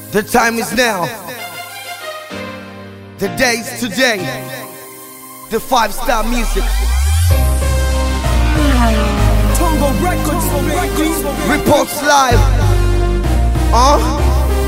The time is now. The day is today. The five star music. Tongo Records, baby. Reports live. Uh?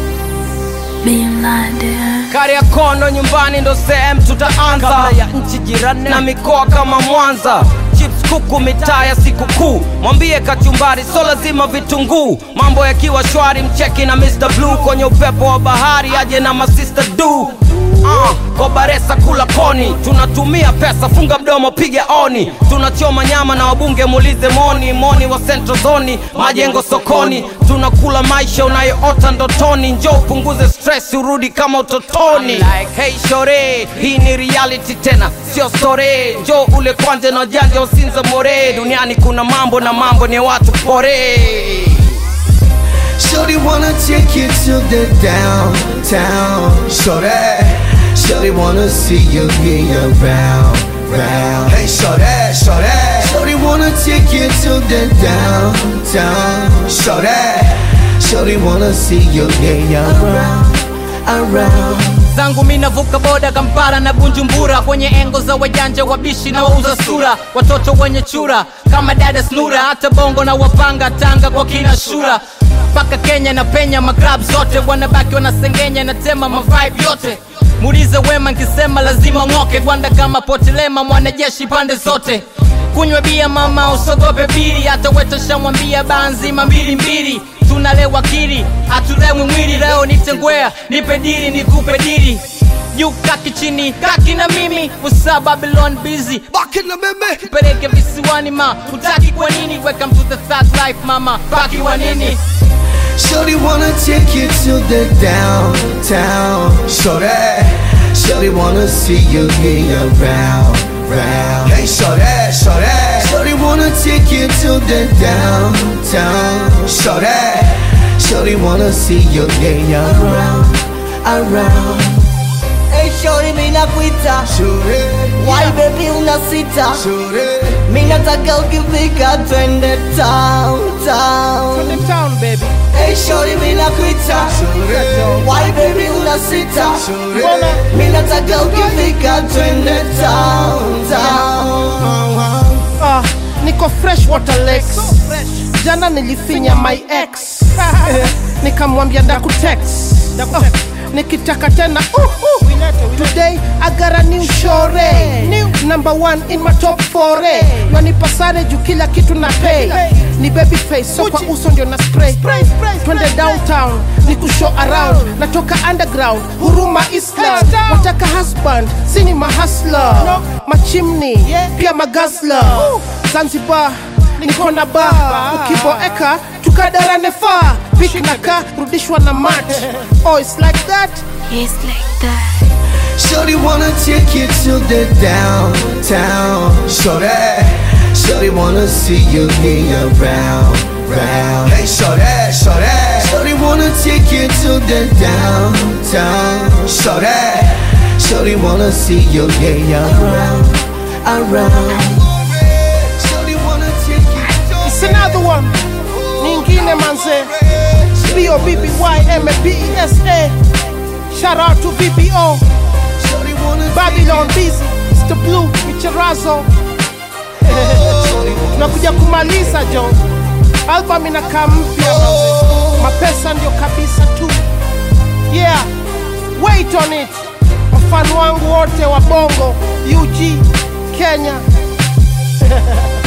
Being blinded. Kariakono nyumbani ndo sehemu tutaanza kabla ya nchi jirani na mikoa kama Mwanza chips kuku mitaa ya sikukuu mwambie kachumbari so lazima vitunguu mambo yakiwa shwari mcheki na Mr. Blue kwenye upepo wa bahari aje na masista du Uh, kobaresa kula koni tunatumia pesa funga mdomo piga oni tunachoma nyama na wabunge muulize moni moni wa central zoni majengo sokoni tunakula maisha unayoota ndotoni njo upunguze stress urudi kama utotoni like, hey shore hii ni reality tena sio sore njo ule kwanje na janja usinza more duniani kuna mambo na mambo ni watu pore Shorty wanna take you to the downtown. Shorty, Shorty wanna see you be around, round. Hey, Shorty, Shorty, Shorty wanna take you to the downtown. Shorty, Shorty wanna see you be around, around. zangu mi navuka boda kampara na bunjumbura kwenye engo za wajanja wabishi na wauza sura watoto wenye chura kama dada snura hata bongo na wapanga tanga kwa kina shura mpaka kenya na penya magrab zote wanabaki wanasengenya na tema mavibe yote muulize wema nkisema lazima ng'oke gwanda kama potelema mwanajeshi pande zote kunywa bia mama usogope biri hata wetoshamwambia baa nzima mbili mbili tunalewa kiri hatulewi mwili leo nitengwea nipe diri nikupe diri juu kaki chini kaki na mimi usa babylon busy Back in the meme. peleke visiwani ma utaki kwa nini welcome to the third life mama baki wa nini Shorty wanna take you to the downtown. Shorty, Shorty wanna see you be around, round. Hey, Shorty, Shorty, Shorty wanna take you to the downtown. Shorty, Shorty wanna see you be around, around. Hey shorty mimi nakuita Shorty, Why baby unasita Shorty, Mimi nataka ukifika twende town town town baby Hey shorty mimi nakuita Shorty, Why baby unasita Shorty. Mimi nataka ukifika twende town town Ah, niko fresh water lakes jana nilifinya my ex nikamwambia ndakutex oh, nikitaka tena uh, uh. today i got a new shore new number one in my top fore nanipasare juu kila kitu na pay ni baby face so kwa uso ndio na spray twende downtown ni kushow around natoka underground huruma islam wataka husband sini mahasla machimni pia magazla zanzibar niko na ba ukiboeka tukadarane faa pik na ka rudishwa na mat oh it's like that It's like that. Shorty wanna take you to the downtown. Shorty, Shorty wanna see you be around, round. Hey, Shorty, Shorty, Shorty wanna take you to the downtown. Shorty, Shorty wanna see you be around, around. Shorty wanna take you to it's another one nyingine manze b-o-b-b-y-m-a-p-e-s-a shout out to bbo Shorty wanna babylon busy mr blue micherazo tunakuja kumaliza jo album inakaa mpya manze. mapesa ndio kabisa tu yeah wait on it wafani wangu wote wa bongo ug kenya